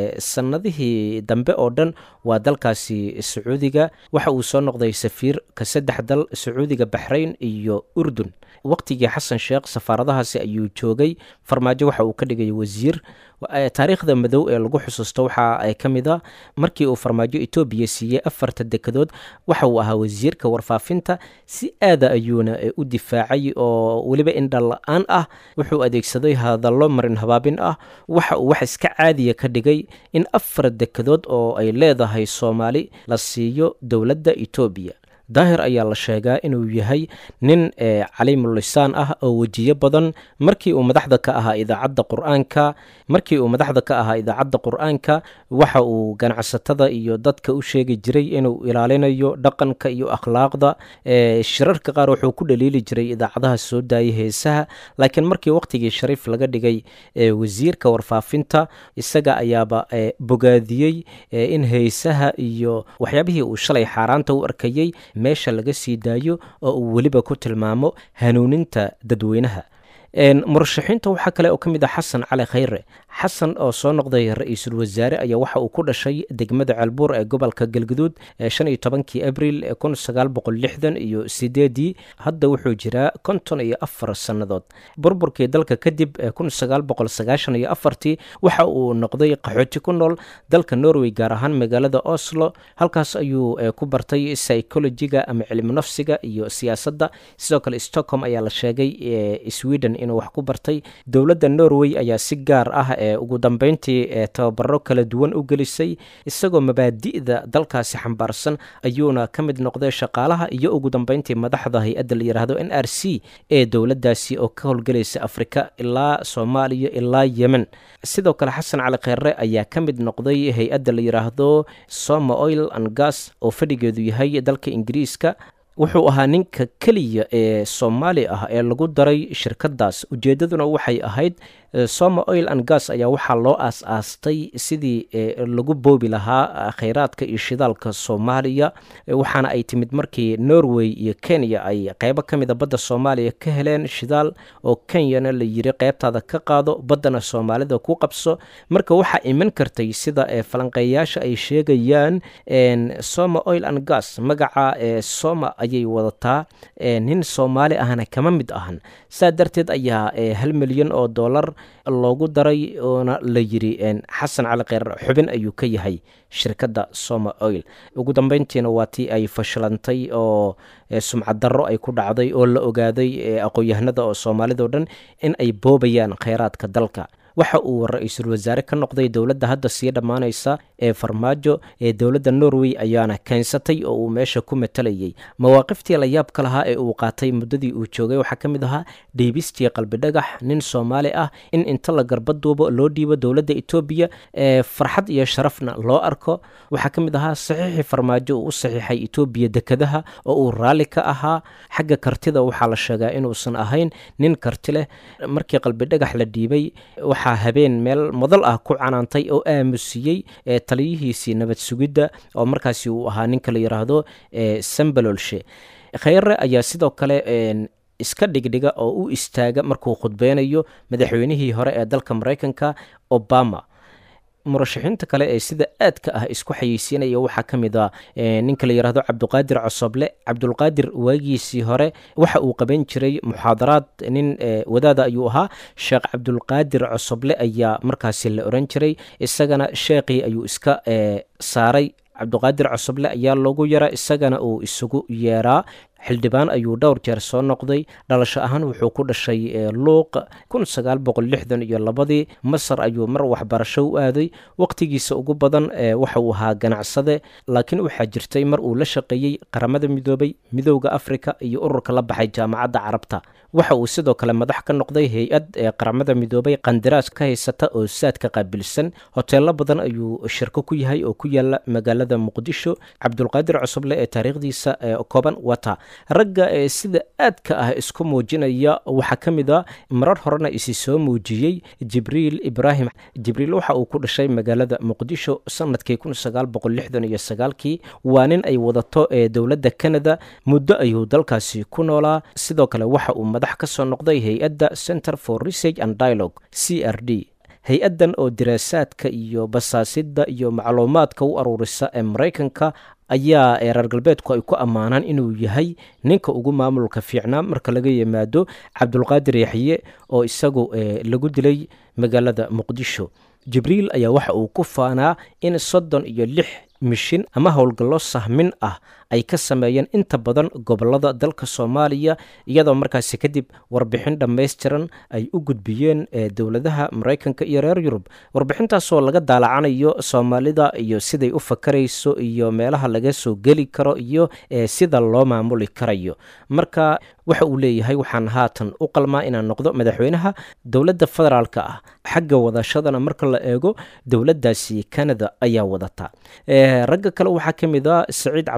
sanadihii dambe oo dhan waa dalkaasi sacuudiga waxa uu soo noqday safiirka saddex dal sacuudiga baxrayn iyo urdun waqtigii xasan sheekh safaaradahaasi ayuu joogay farmaajo waxa uu ka dhigay wasiir taariikhda madow ee lagu xusuusto waxaa ka mid a markii uu farmaajo etoobiya siiyey afarta dekedood waxa uu ahaa wasiirka warfaafinta si aada ayuuna u difaacay oo weliba indhal la-aan ah wuxuu adeegsaday hadallo marin habaabin ah waxa uu wax iska caadiya ka dhigay in afar dekedood oo ay leedahay soomaali la siiyo dowladda etoobiya daahir ayaa la sheegaa inuu yahay nin caliimulisaan ah oo wejiyo badan markii uu madaxda ka ahaa idaacadda qur-aanka markii uu madaxda ka ahaa idaacadda qur-aanka waxa uu ganacsatada iyo dadka u sheegi jiray inuu ilaalinayo dhaqanka iyo akhlaaqda shirarka qaar wuxuu ku dhaliili jiray idaacadaha soo daayay heesaha laakiin markii waqtigii shariif laga dhigay wasiirka warfaafinta isaga ayaaba bogaadiyey in heesaha iyo waxyaabihii uu shalay xaaraanta u arkayey meesha laga sii daayo oo uu weliba ku tilmaamo hanuuninta dadweynaha murashaxiinta waxaa kale oo ka mid ah xasan cali khayre xasan oo soo noqday ra-iisul wasaare ayaa waxa uu ku dhashay degmada ceelbuur ee gobolka galguduud shan iyo tobankii abril kun sagaal boqol lixdan iyo sideedii hadda wuxuu jiraa konton iyo afar sannadood burburkii dalka kadib kun sagaal boqol sagaashan iyo afartii waxa uu noqday qaxooti ku nool dalka norway gaar ahaan magaalada oslo halkaas ayuu ku bartay psychologiga ama cilmi nafsiga iyo siyaasadda sidoo kale stockholm ayaa la sheegay sweden inuu wax ku bartay dowladda norway ayaa si gaar ah ee ugu dambeyntii tababaro kala duwan u gelisay isagoo mabaadi'da dalkaasi xambaarsan ayuuna ka mid noqday shaqaalaha iyo ugu dambeyntii madaxda hay-adda la yidhaahdo n r c ee dowladdaasi oo ka howlgelaysa afrika ilaa soomaaliya ilaa yemen sidoo kale xasan cali kheyre ayaa ka mid noqday hay-adda la yidhaahdo soma oil and gas oo fadhigeedu yahay dalka ingiriiska wuxuu ahaa ninka keliya ee soomaali ah ee lagu daray shirkadaas ujeeddaduna waxay ahayd soma oil and gas ayaa waxaa loo aas-aastay sidii lagu boobi lahaa kheyraadka iyo shidaalka soomaaliya waxaana ay timid markii norway iyo kenya ay qeybo ka mida badda soomaaliya ka heleen shidaal oo kenyana la yiri qeybtaada ka qaado baddana soomaalida ku qabso marka waxaa iman kartay sida falanqeeyaasha ay sheegayaan soma oil and gas magaca soma ayay wadataa nin soomaali ahna kama mid ahan saa darteed ayaa hal milyan oo dollar loogu daray oona la yiri xasan cali kheyr xubin ayuu ka yahay shirkadda soma oil ugu dambeyntiina waa tii ay fashilantay oo sumcad darro ay ku dhacday oo la ogaaday aqoon-yahanada oo soomaalidao dhan in ay boobayaan kheyraadka dalka waxa uu ra-iisul wasaare ka noqday dowladda hadda sii dhammaanaysa ee farmaajo ee dowladda norway ayaana keensatay oo uu meesha ku matalayay mawaaqiftii la yaabka lahaa ee uu qaatay muddadii uu joogay waxaa ka mid ahaa dhiibistii qalbidhagax nin soomaali ah in inta la garbaduubo loo dhiibo dowladda etoobiya ee farxad iyo sharafna loo arko waxaa ka mid ahaa saxiixii farmaajo uu u saxiixay etoobiya dekadaha oo uu raalli ka ahaa xagga kartida waxaa la sheegaa inuusan ahayn nin karti leh markii qalbidhagax la dhiibay waxaa habeen meel madal ah ku canaantay oo aamusiyey taliyihiisii nabad sugidda oo markaasi uu ahaa ninka la yidhaahdo sambalolshe kheyre ayaa sidoo kale iska dhigdhiga oo u istaaga markuu khudbeynayo madaxweynihii hore ee dalka maraykanka obama murashaxiinta kale ee sida aadka ah isku xayeysiinaya waxaa ka mid a ninka la yidhaahdo cabduqaadir cosoble cabdulqaadir waagiisii hore waxa uu qaban jiray muxaadaraad nin wadaada ayuu ahaa sheekh cabdulqaadir cosoble ayaa markaasi la oran jiray isagana sheekhii ayuu iska saaray cabduqaadir cosoble ayaa loogu yara isagana uu isugu yeeraa xildhibaan ayuu dhowr jeer soo noqday dhalasho ahaan wuxuu ku dhashay luuq kun sagaal boqol lixdan iyo labadii masar ayuu mar waxbarasho u aaday waqtigiisa ugu badan waxa uu ahaa ganacsade laakiin waxaa jirtay mar uu la shaqeeyey qaramada midoobay midowda afrika iyo ururka la baxay jaamacadda carabta waxa uu sidoo kale madax ka noqday hay-ad ee qaramada midoobay qandaraas ka haysata oo saadka qaabilsan hoteelo badan ayuu shirko ku yahay oo ku yaala magaalada muqdisho cabdulqaadir cosoble ee taariikhdiisa kooban wata ragga ee sida aadka ah isku muujinaya waxaa ka mid a marar horena isi soo muujiyey jibriil ibraahim jibriil waxa uu ku dhashay magaalada muqdisho sanadkii kun sagaal boqol lixdan iyo sagaalkii waa nin ay wadato ee dowladda canada muddo ayuu dalkaasi ku noolaa sidoo kale waxa uu madax ka soo noqday hay-adda center for research and dialogue c r d hay-addan oo diraasaadka iyo basaasidda iyo macluumaadka u aruurisa ee maraykanka ayaa reer galbeedku ay ku ammaanaan inuu yahay ninka ugu maamulka fiicnaa marka laga yimaado cabdulqaadir yaxye oo isagu lagu dilay magaalada muqdisho jibriil ayaa waxa uu ku faanaa in soddon iyo lix mishin ama howlgallo sahmin ah ay ka sameeyeen inta badan gobolada dalka soomaaliya iyadoo markaasi kadib warbixin dhammaystiran ay u gudbiyeen dowladaha maraykanka iyo reer yurub warbixintaasoo laga daalacanayo soomaalida iyo siday u fakarayso iyo meelaha laga soo geli karo iyo sida loo maamuli karayo marka waxa uu leeyahay waxaan haatan u qalmaa inaan noqdo madaxweynaha dowladda federaalka ah xagga wadashadana marka la eego dowladdaasi canada ayaa wadata ragga kale waxaa ka mid a saciid cabdulaahi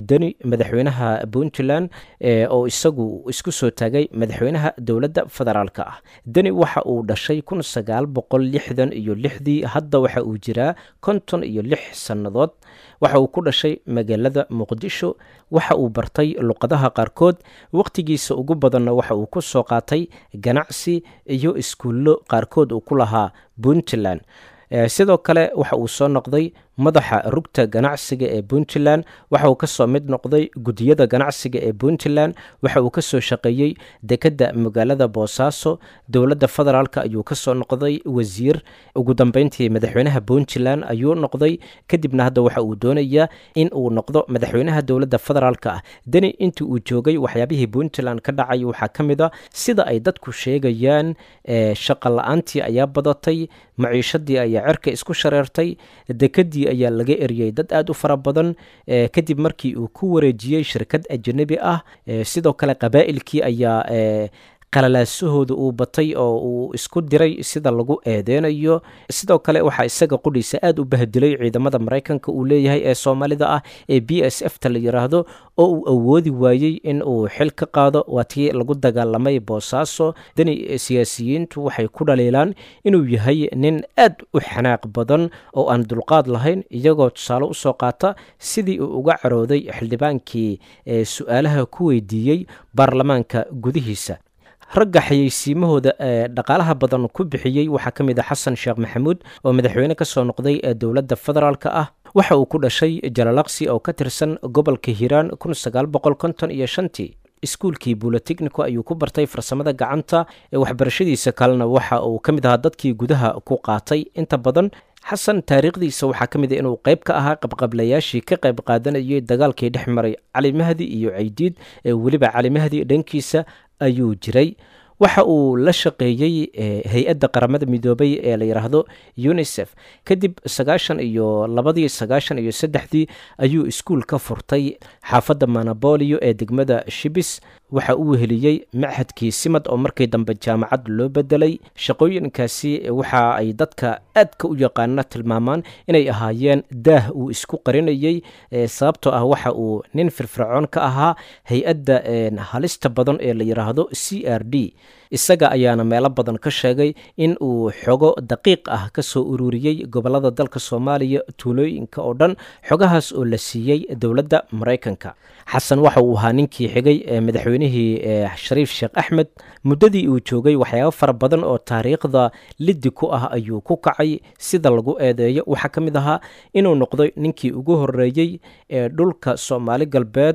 deni madaxweynaha puntland oo isagu isku soo taagay madaxweynaha dowladda federaalka ah deni waxa uu dhashay kun sagaal boqol lixdan iyo lixdii hadda waxa uu jiraa konton iyo lix sannadood waxa uu ku dhashay magaalada muqdisho waxa uu bartay luqadaha qaarkood wakhtigiisa ugu badanna waxa uu ku soo qaatay ganacsi iyo iskuullo qaarkood uu ku lahaa puntland sidoo kale waxa uu soo noqday madaxa rugta ganacsiga ee puntland waxa uu kasoo mid noqday gudiyada ganacsiga ee puntland waxa uu kasoo shaqeeyey dekedda magaalada boosaaso dowladda federaalk ayuu kasoo noqday wasiir ugu dambeyntii madaxweynaha puntland ayuu noqday kadibna hadda waxa uu doonayaa in uu noqdo madaxweynaha dowladda federaalk ah deni intii uu joogay waxyaabihii puntland ka dhacay waxaa ka mid a sida ay dadku sheegayaan shaqa la-aantii ayaa badatay maciishadii ayaa cerka isku shareertay dekedii ayaa laga eriyey dad aad u fara badan kadib markii uu ku wareejiyey shirkad ajanabi ah sidoo kale qabaa'ilkii ayaa qalalaasahooda uu batay oo uu isku diray sida lagu eedeynayo sidoo kale waxaa isaga qudhiisa aad u bahdilay ciidamada maraykanka uu leeyahay ee soomaalida ah ee b s f ta la yiraahdo oo uu awoodi waayey in uu xil ka qaado waa tii lagu dagaalamay boosaaso dani siyaasiyiintu waxay ku dhaliilaan inuu yahay nin aad u xanaaq badan oo aan dulqaad lahayn iyagoo tusaale usoo qaata sidii uu uga carooday xildhibaankii ee su-aalaha ku weydiiyey baarlamaanka gudihiisa ragga xayeysiimahooda ee dhaqaalaha badan ku bixiyey waxaa ka mid a xasan sheekh maxamuud oo madaxweyne ka soo noqday ee dowladda federaalk ah waxa uu ku dhashay jalalaqsi oo ka tirsan gobolka hiiraan kun sagaal boqol konton iyo shantii iskuulkii buloteknico ayuu ku bartay farsamada gacanta ee waxbarashadiisa kalena waxa uu ka mid ahaa dadkii gudaha ku qaatay inta badan xasan taariikhdiisa waxaa ka mid a inuu qayb ka ahaa qabqablayaashii ka qayb qaadanayay dagaalkii dhex maray cali mahdi iyo caydiid ee weliba cali mahdi dhankiisa ayuu jiray waxa uu la shaqeeyey hay-adda qaramada midoobay ee la yidhaahdo unisef kadib sagaashan iyo labadii sagaashan iyo saddexdii ayuu iskuul ka furtay xaafadda manabolio ee degmada shibis waxa uu weheliyey machadkii simad oo markii dambe jaamacad loo bedelay shaqooyinkaasi waxa ay dadka aadka u yaqaana tilmaamaan inay ahaayeen daah uu isku qarinayey sababtoo ah waxa uu nin firfircoon ka ahaa hay-adda halista badan ee la yidhaahdo c r d isaga ayaana meelo badan ka sheegay in uu xogo daqiiq ah ka soo ururiyey gobolada dalka soomaaliya tuulooyinka oo dhan xogahaas oo la siiyey dowladda maraykanka xasan waxa uu ahaa ninkii xigay ee madaxweynihii shariif sheekh axmed muddadii uu joogay waxyaabo fara badan oo taariikhda liddi ku ah ayuu ku kacay sida lagu eedeeyo waxaa ka mid ahaa inuu noqday ninkii ugu horeeyey ee dhulka soomaali galbeed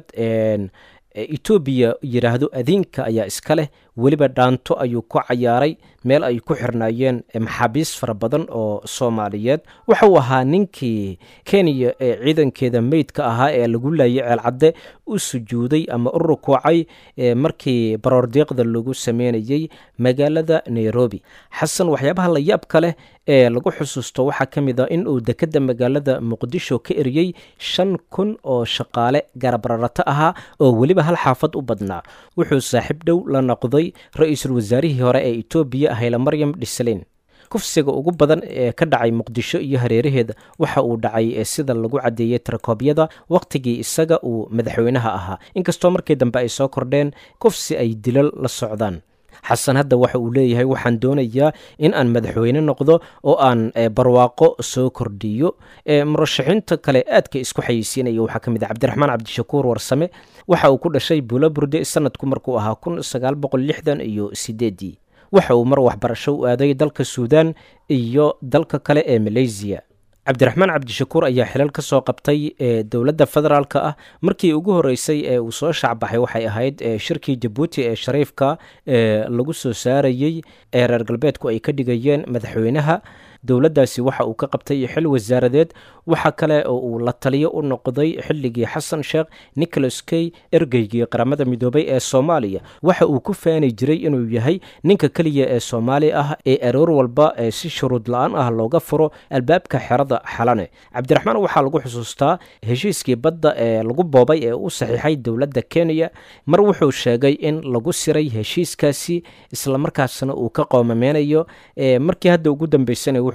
etoobiya yidhaahdo adiinka ayaa iska leh weliba dhaanto ayuu ku cayaaray meel ay ku xirnaayeen maxaabiis fara badan oo soomaaliyeed waxa uu ahaa ninkii kenya ee ciidankeeda meydka ahaa ee lagu laayay ceelcadde u sujuuday ama u rukuucay markii baroordiiqda lagu sameynayey magaalada nairobi xasan waxyaabaha la yaabka leh ee lagu xusuusto waxaa ka mid a in uu dekedda magaalada muqdisho ka eriyey shan kun oo shaqaale garabrarato ahaa oo weliba hal xaafad u badnaa wuxuu saaxiib dhow la noqday ra-iisul wasaarihii hore ee etoobiya hayle maryam dhiselin kufsiga ugu badan ee ka dhacay muqdisho iyo hareeraheeda waxa uu dhacay sida lagu caddeeyey tarakoobyada wakhtigii isaga uu madaxweynaha ahaa inkastoo markii dambe ay soo kordheen kufsi ay dilal la socdaan xasan hadda waxa uu leeyahay waxaan doonayaa in aan madaxweyne noqdo oo aan barwaaqo soo kordhiyo murashaxiinta kale aadka isku xayeysiinaya waxaa ka mid a cabdiraxmaan cabdishakuur warsame waxa uu ku dhashay buulo burde sanadku markuu ahaa kun sagaal boqol lixdan iyo sideedii waxa uu mar waxbarasho u aaday dalka suudan iyo dalka kale ee maleysiya cabdiraxmaan cabdishakuur ayaa xilal ka soo qabtay ee dowladda federaalka ah markii ugu horeysay ee uu soo shacbaxay waxay ahayd shirkii jabuuti ee shariifka ee lagu soo saarayey ee reer galbeedku ay ka dhigayeen madaxweynaha dowladdaasi waxa uu ka qabtay xil wasaaradeed waxa kale oo uu la taliyo u noqday xilligii xasan sheekh nicholas key ergeygii qaramada midoobay ee soomaaliya waxa uu ku faani jiray inuu yahay ninka keliya ee soomaali ah ee aroor walba ee si shuruud la-aan ah looga furo albaabka xerada xalane cabdiraxmaan waxaa lagu xusuustaa heshiiskii badda ee lagu boobay ee u saxiixay dowladda kenya mar wuxuu sheegay in lagu siray heshiiskaasi islamarkaasna uu ka qoomameynayo markii hadda ugu dambeysana wuxuu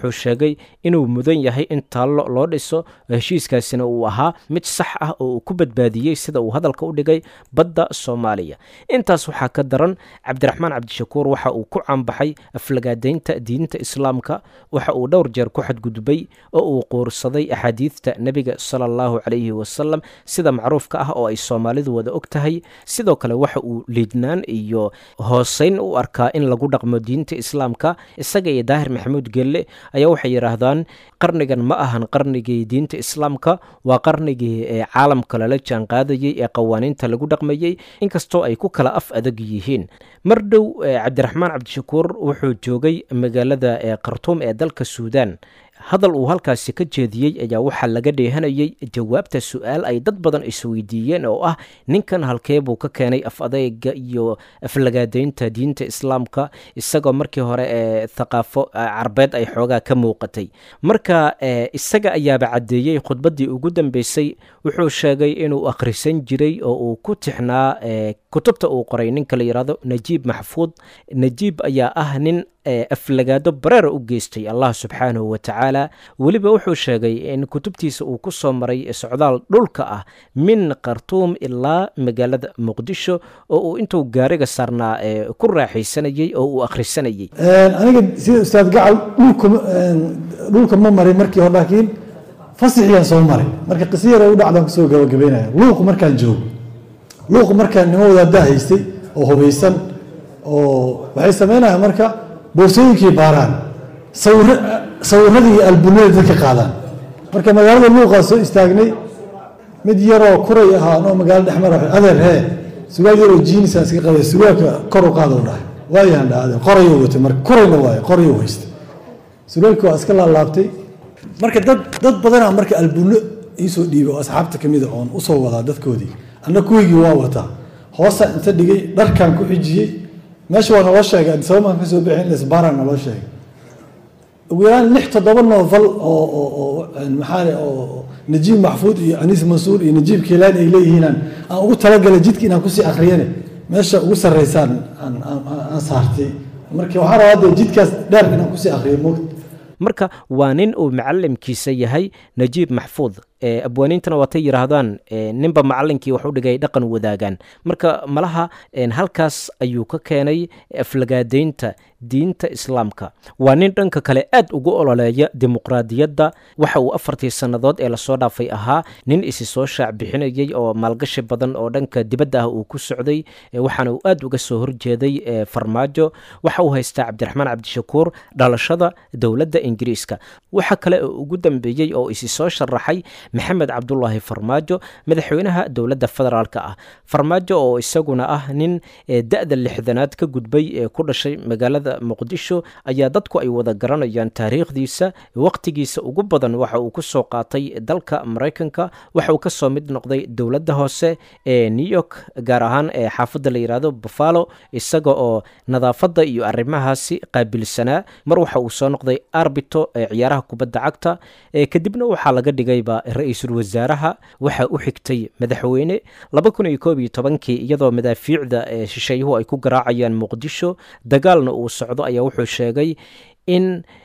wuxuu sheegay inuu mudan yahay in taallo loo dhiso heshiiskaasina uu ahaa mid sax ah oo uu ku badbaadiyey sida uu hadalka u dhigay badda soomaaliya intaas waxaa ka daran cabdiraxmaan cabdishakuur waxa uu ku caanbaxay aflagaadaynta diinta islaamka waxa uu dhowr jeer ku xadgudbay oo uu quursaday axaadiidta nebiga sala allahu calayhi wasalam sida macruufka ah oo ay soomaalidu wada og tahay sidoo kale waxa uu liidnaan iyo hooseyn u arkaa in lagu dhaqmo diinta islaamka isaga iyo daahir maxamuud gelle ayaa waxay yidhaahdaan qarnigan ma ahan qarnigii diinta islaamka waa qarnigii ee caalamka lala jaan qaadayey ee qawaaniinta lagu dhaqmayey inkastoo ay ku kala af adag yihiin mar dhow cabdiraxmaan cabdishakuur wuxuu joogay magaalada khartuum ee dalka suudaan hadal uu halkaasi ka jeediyey ayaa waxaa laga dheehanayay jawaabta su-aal ay dad badan isweydiiyeen oo ah ninkan halkee buu ka keenay af adeyga iyo aflagaadaynta diinta islaamka isagoo markii hore ee thaqaafo carbeed ay xoogaa ka muuqatay marka isaga ayaaba caddeeyey khudbaddii ugu dambeysay wuxuu sheegay inuu akhrisan jiray oo uu ku tixnaa kutubta uu qoray ninka la yidhahdo najiib maxfuud najiib ayaa ah nin aflagaado bareera u geystay allah subxaanahu wa tacaala weliba wuxuu sheegay in kutubtiisa uu ku soo maray socdaal dhulka ah min khartuum ilaa magaalada muqdisho oo uu intuu gaariga saarnaa ku raaxaysanayey oo uu akhrisanayey aniga sida ustaad gacal dhulka dhulka ma marin markii hore laakiin fasixiyaan soo maray marka qisa yar u dhacdaan kusoo gabagabeynaya luuqu markaan joogo luuqu markaan nimo wadaaddaa haystay oo hubaysan oo waxay sameynayaan marka boorsooyinkii baaraan sawiradii iyo albunada dadka qaadaan marka magaalada luuqaa soo istaagnay mid yaroo kuray ahaa anoo magaalo dhexmar adeer hee sugaal yaroo jiinisaan iska qabay surwaalka kor u qaada u dhahay waayaan dha adeer qorayuu watay marka korayna waayo qorayuu haystay surwaalkii waa iska laalaabtay marka dad dad badanaa marka albuno iisoo dhiibay oo asxaabta kamida oon usoo wadaa dadkoodii anna kuwigii waa wataa hoosa inta dhigay dharkan ku xijiyey meesha waa naloo sheegay sababan ka soo bixin lesbaran naloo sheegay ugu yaraan lix toddoba novel oo oo oo maxaa oo najiib maxfuud iyo aniis mansuur iyo najiib kiilaan ay leeyihiinaan aan ugu talagalay jidka inaan kusii akhriyane meesha ugu sarreysaan aan aan saartay marka waxaan rabaa hadda jidkaas dheer inaan kusii akhriyo moogta marka waa nin uu macalimkiisa yahay najiib maxfuud abwaaniintana waatay yidhaahdaan ninba macalinkii wax u dhigay dhaqan wadaagaan marka malaha halkaas ayuu ka keenay aflagaadaynta diinta islaamka waa nin dhanka kale aad ugu ololeeya dimuqraadiyadda waxa uu afartii sannadood ee lasoo dhaafay ahaa nin isi soo shaac bixinayey oo maalgashi badan oo dhanka dibadda ah uu ku socday waxaana uu aad uga soo horjeeday farmaajo waxa uu haystaa cabdiraxmaan cabdishakuur dhalashada dowladda ingiriiska waxa kale oo ugu dambeeyey oo isi soo sharaxay maxamed cabdulaahi farmaajo madaxweynaha dowladda federaalk ah farmaajo oo isaguna ah nin da-da lixdanaad ka gudbay ee ku dhashay magaalada muqdisho ayaa dadku ay wada garanayaan taariikhdiisa wakhtigiisa ugu badan waxa uu ku soo qaatay dalka maraykanka waxa uu ka soo mid noqday dowladda hoose ee new york gaar ahaan ee xaafadda la yidhaahdo buffalo isaga oo nadaafadda iyo arrimahaasi qaabilsanaa mar waxa uu soo noqday arbito ee ciyaaraha kubadda cagta kadibna waxaa laga dhigayba ra-iisul wasaaraha waxa u xigtay madaxweyne laba kun iyo koob iyo tobankii iyadoo madaafiicda ee shisheeyuhu ay ku garaacayaan muqdisho dagaalna uu socdo ayaa wuxuu sheegay in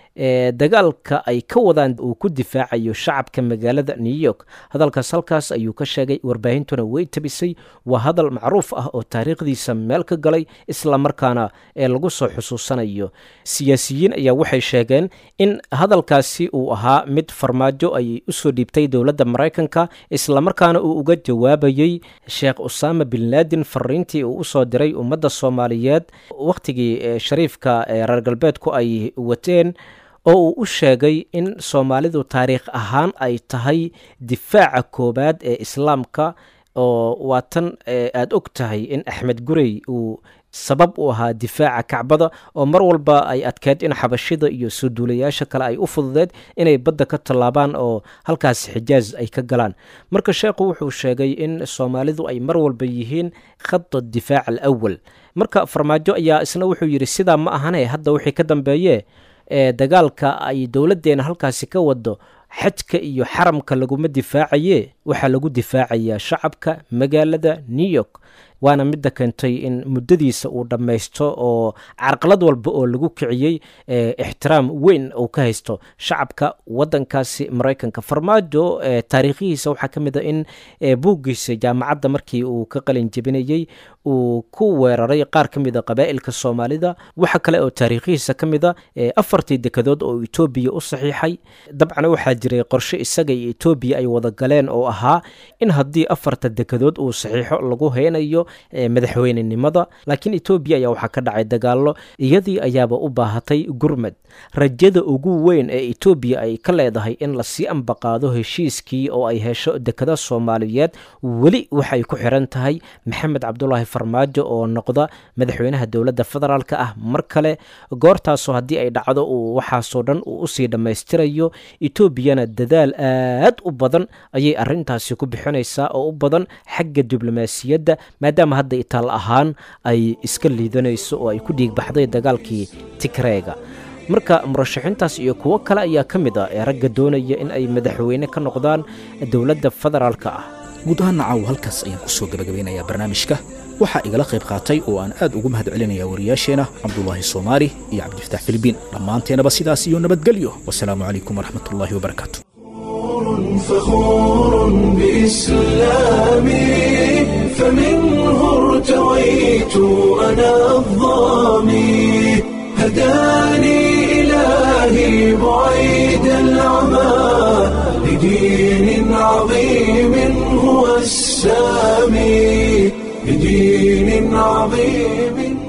dagaalka ay ka wadaan uu ku difaacayo shacabka magaalada new york hadalkaas halkaas ayuu ka sheegay warbaahintuna way tabisay waa hadal macruuf ah oo taariikhdiisa meel ka galay isla markaana ee lagu soo xusuusanayo siyaasiyiin ayaa waxay sheegeen in hadalkaasi uu ahaa mid farmaajo ay usoo dhiibtay dowladda maraykanka islamarkaana uu uga jawaabayey sheekh usaama bin laadin fariintii uu usoo diray ummadda soomaaliyeed wakhtigii shariifka reer galbeedku ay wateen oo uu u sheegay in soomaalidu taariikh ahaan ay tahay difaaca koowaad ee islaamka oo waa tan aada og tahay in axmed gurey uu sabab u ahaa difaaca kacbada oo mar walba ay adkeyd in xabashida iyo soo duulayaasha kale ay u fududeed inay badda ka tallaabaan oo halkaas xijaaz ay ka galaan marka sheekhu wuxuu sheegay in soomaalidu ay mar walba yihiin khada difaac alawal marka farmaajo ayaa isna wuxuu yidhi sidaa ma ahane hadda wixii ka dambeeye ee dagaalka ay dowladdeena halkaasi ka wado xajka iyo xaramka laguma difaacaye waxaa lagu difaacayaa shacabka magaalada new york waana midda keentay in muddadiisa uu dhammaysto oo carqalad walba oo lagu kiciyey ixtiraam weyn uu ka haysto shacabka wadankaasi maraykanka farmaajo taariikhihiisa waxaa ka mid a in buuggiisa jaamacadda markii uu ka qalin jebinayey uu ku weeraray qaar ka mid a qabaa'ilka soomaalida waxa kale oo taariikhihiisa ka mid a afartii dekadood oo etoobiya u saxiixay dabcan waxaa jiray qorshe isaga iyo etoobiya ay wada galeen oo ahaa in haddii afarta dekadood uu saxiixo lagu haynayo madaxweynenimada laakiin etoobiya ayaa waxaa ka dhacay dagaallo iyadii ayaaba u baahatay gurmad rajada ugu weyn ee etoobiya ay ka leedahay in lasii ambaqaado heshiiskii oo ay hesho dekada soomaaliyeed weli waxay ku xiran tahay maxamed cabdulaahi farmaajo oo noqda madaxweynaha dowladda federaalk ah mar kale goortaasoo haddii ay dhacdo uu waxaasoo dhan uu usii dhammaystirayo etoobiyana dadaal aad u badan ayay arintaasi ku bixinaysaa oo u badan xagga diblomaasiyadda maadaama hadda itaal ahaan ay iska liidanayso oo ay ku dhiigbaxday dagaalkii tigreega marka murashaxiintaas iyo kuwo kale ayaa ka mid ah ee ragga doonaya in ay madaxweyne ka noqdaan dowladda federaalka ah guud ahaan nacaw halkaas ayaan ku soo gabagabeynayaa barnaamijka waxaa igala qayb qaatay oo aan aad ugu mahad celinayaa wariyaasheena cabdulaahi soomaali iyo cabdifataax filibiin dhammaanteenaba sidaas iyo nabadgelyo wasalaamu calaykum waraxmatullaahi wabarakaatu فخور بإسلامي فمنه ارتويت أنا الظامي هداني إلهي بعيد العمى لدين عظيم هو السامي لدين عظيم